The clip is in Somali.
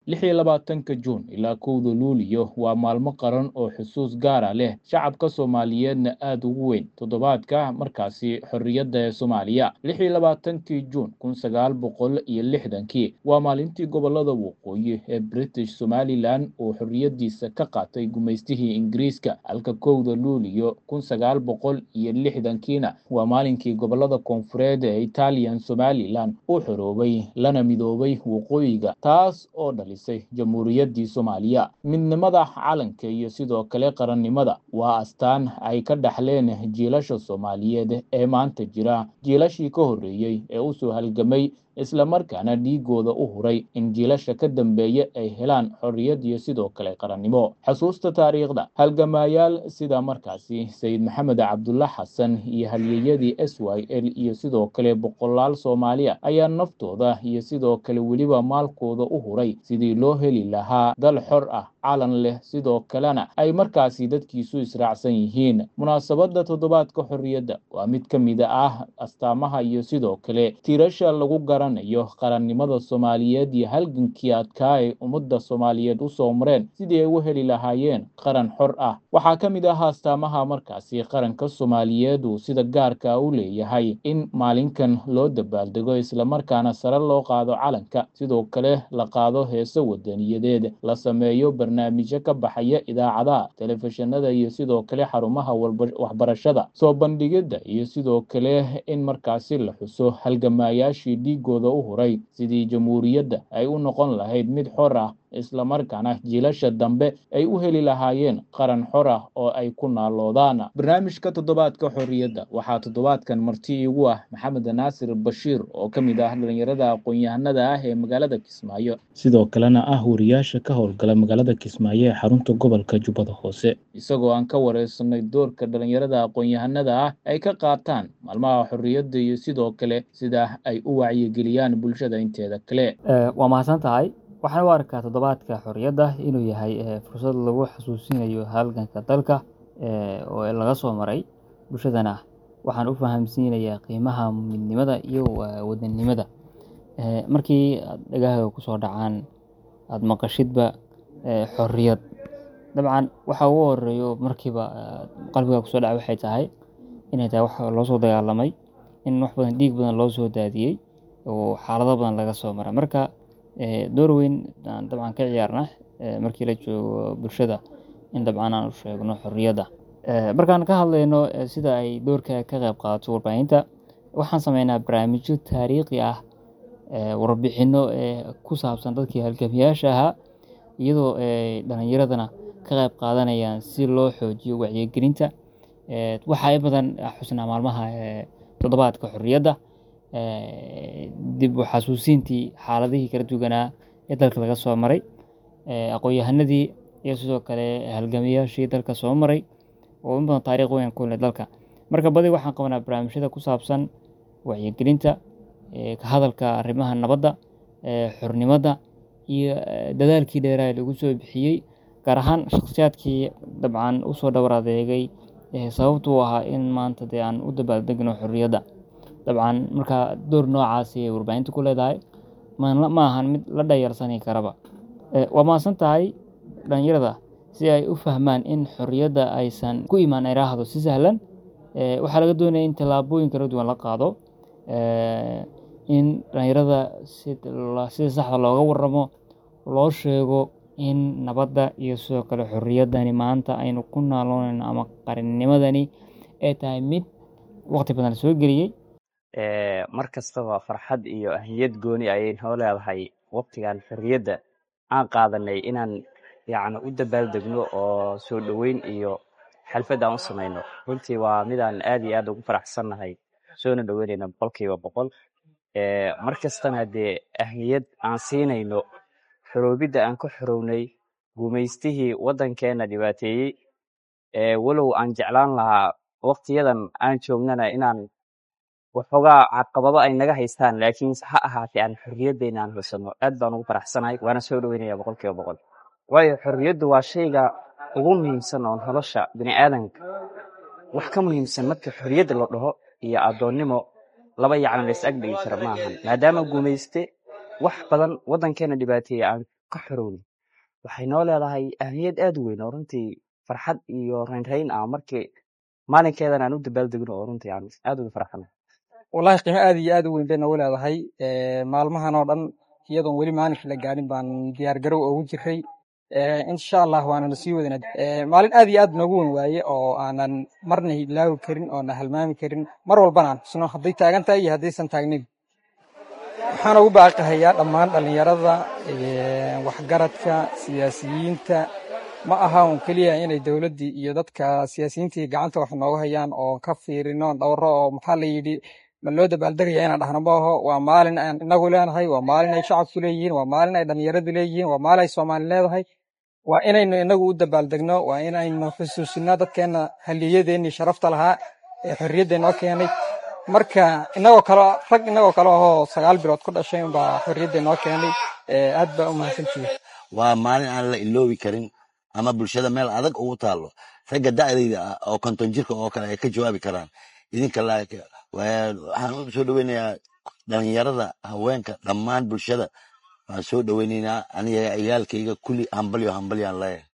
lix iyo labaatanka juun ilaa kowda luuliyo waa maalmo qaran oo xusuus gaara leh shacabka soomaaliyeedna aada ugu weyn toddobaadka markaasi xorriyadda ee soomaaliya lix iyo labaatankii juun kun sagaal boqol iyo lixdankii waa maalintii gobolada waqooyi ee british somalilan uu xorriyaddiisa ka qaatay gumaystihii ingiriiska halka kowda luuliyo kun sagaal boqol iyo lixdankiina waa maalinkii gobolada koonfureed ee italian somalilan uu xoroobay lana midoobay waqooyiga taas oo dhalisay jamhuuriyaddii soomaaliya midnimada calanka iyo sidoo kale qarannimada waa astaan ay ka dhaxleen jiilasha soomaaliyeed ee maanta jira jiilashii ka horreeyey ee usoo halgamay islamarkaana dhiigooda u huray in jiilasha ka dambeeya ay helaan xorriyad iyo sidoo kale qarannimo xusuusta taariikhda halgamaayaal sida markaasi sayid maxamed cabdulla xasan iyo halyeyadii s y l iyo sidoo kale boqolaal soomaaliya ayaa naftooda iyo sidoo kale weliba maalkooda u huray sidii loo heli lahaa dal xor ah calan leh sidoo kalena ay markaasi dadkiisu israacsan yihiin munaasabadda toddobaadka xorriyadda waa mid ka mid ah astaamaha iyo sidoo kale tiirasha lagu garanayo qarannimada soomaaliyeed iyo halgankii adkaa ay ummadda soomaaliyeed usoo mareen sidii ay u heli lahaayeen qaran xor ah waxaa ka mid ah astaamaha markaasi qaranka soomaaliyeed uu sida gaarka u leeyahay in maalinkan loo dabaaldego islamarkaana sare loo qaado calanka sidoo kale la qaado heeso wadaniyadeed la sameeyo barnaamijyo ka baxaya idaacadaha telefishinada iyo sidoo kale xarumaha waxbarashada soo bandhigidda iyo sidoo kale in markaasi la xuso halgamaayaashii dhiigooda u huray sidii jamhuuriyadda ay u noqon lahayd mid xor ah islamarkaana jiilasha dambe ay u heli lahaayeen qaran xor ah oo ay ku naaloodaan barnaamijka toddobaadka xorriyadda waxaa toddobaadkan marti iigu ah maxamed naasir bashiir oo ka mid ah dhalinyarada aqoon-yahanada ah ee magaalada kismaayo sidoo kalena ah wariyaasha ka howlgala magaalada kismaayo ee xarunta gobolka jubbada hoose isagoo aan ka wareysanay doorka dhalinyarada aqoon-yahanada ah ay ka qaataan maalmaha xorriyadda iyo sidoo kale sida ay u wacyigeliyaan bulshada inteeda kale waa mahadsan tahay waxaan u arkaa toddobaadka xorriyadda inuu yahay fursad lagu xasuusinayo halganka dalka oo laga soo maray bulshadana waxaan u fahamsiinayaa qiimaha midnimada iyo wadannimada markii aad dhagahaaga kusoo dhacaan aada maqashidba xorriyad dabcan waxa ugu horeeyo markiiba qalbiga kusoo dhaca waxay tahay inay tahay wax loo soo dagaalamay in wax badan dhiig badan loo soo daadiyey oo xaalado badan laga soo maray marka door weyn aan dabcan ka ciyaarna markii la joogo bulshada in dabcan aan u sheegno xorriyadda markaan ka hadlayno sida ay doorka ka qayb qaadato warbaahinta waxaan sameynaa barnaamijyo taariikhi ah warbixino ku saabsan dadkii halgamiyaasha ahaa iyadoo dhalinyaradana ka qayb qaadanayaan si loo xoojiyo wacyigelinta waxaa in badan xusnaa maalmaha toddobaadka xorriyadda dib u xasuusintii xaaladihii kala duwanaa ee dalka laga soo maray aqoon-yahanadii iyo sidoo kale halgamiyaashii dalka soo maray oo in badan taariikh weyn ku leh dalka marka badi waxaan qabanaa barnaamijyada ku saabsan wacyigelinta ka hadalka arrimaha nabadda xornimada iyo dadaalkii dheeraha lagu soo bixiyey gaar ahaan shakhsiyaadkii dabcan usoo dhowr adeegay sababtuu ahaa in maanta dee aan u dabaaldegno xorriyadda dabcan marka door noocaasi ay warbaahinta ku leedahay ma ahan mid la dhayarsani karaba waa mahadsan tahay dhalinyarada si ay u fahmaan in xorriyadda aysan ku imaan iraahdo si sahlan waxaa laga doonaya in tallaabooyin kala duwan la qaado in dhalinyarada sida saxda looga waramo loo sheego in nabadda iyo sidoo kale xorriyaddani maanta aynu ku naaloonayno ama qarannimadani ay tahay mid waqti badan soo geliyey mar kastaba farxad iyo ahmiyad gooni ayay noo leedahay waqtigan xorriyadda aan qaadanay inaan yacni u dabaaldegno oo soo dhoweyn iyo xalfad aan u samayno runtii waa midaan aad iyo aad ugu faraxsannahay soona dhoweynayna boqolkiiba boqol mar kastana dee ahmiyad aan siinayno xoroobidda aan ka xorownay gumaystihii waddankeena dhibaateeyey walow aan jeclaan lahaa waqtiyadan aan joognana inaan waxoogaa caqabado ay naga haystaan laakiin ha ahaatee aan xorriyaddeena aan husano aad baan ugu faraxsanahay waana soo dhoweynaya boqolkiiba boqol waayo xorriyaddu waa shayga ugu muhiimsan oo nolosha bini aadanka wax ka muhiimsan marka xorriyadda la dhaho iyo addoonnimo laba yacni la is ag dhigi kara ma ahan maadaama gumayste wax badan waddankeena dhibaateeye aan ka xorowday waxay noo leedahay ahmiyad aad u weyn oo runtii farxad iyo raynrayn ah markii maalinkeedan aan u dabaaldegno oo runtii aan aad uga farxano wallahi qiimo aad iyo aad u weyn bay noogu leedahay maalmahan oo dhan iyadoon weli maalinka la gaarin baan diyaargarow ugu jiray insha allah waanana sii wadana maalin aad iyo aad noogu weyn waaye oo aanan marna ilaawi karin oona halmaami karin mar walbana aan xusno hadday taagan tahay iyo haddaysan taagnin waxaan ugu baaqahayaa dhammaan dhallinyarada waxgaradka siyaasiyiinta ma aha un keliya inay dowladdii iyo dadka siyaasiyiintii gacanta wax nooga hayaan oo ka fiirino dhowro oo maxaa la yidhi ma loo dabaaldegaya inaan dhahno ma aho waa maalin aan inagu leenahay waa maalin ay shacabku leeyihiin waa maalin ay dhallinyaradu leeyihiin waa maalin ay soomaali leedahay waa inaynu inagu u dabaaldegno waa inaynu xusuusino dadkeenna haliyadeenii sharafta lahaa ee xorriyadda noo keenay marka inagoo kale rag inagoo kale ahoo sagaal bilood ku dhashay unbaa xorriyadda noo keenay aad baa u mahadsantihi waa maalin aan la iloobi karin ama bulshada meel adag ugu taalo ragga da'dayda ah oo konton jirka oo kale ay ka jawaabi karaan idinka waxaan u soo dhoweynayaa dhalinyarada haweenka dhammaan bulshada waan soo dhoweynaynaa aniga ciyaalkayga kulli hambalyo hambalyaan leeyahay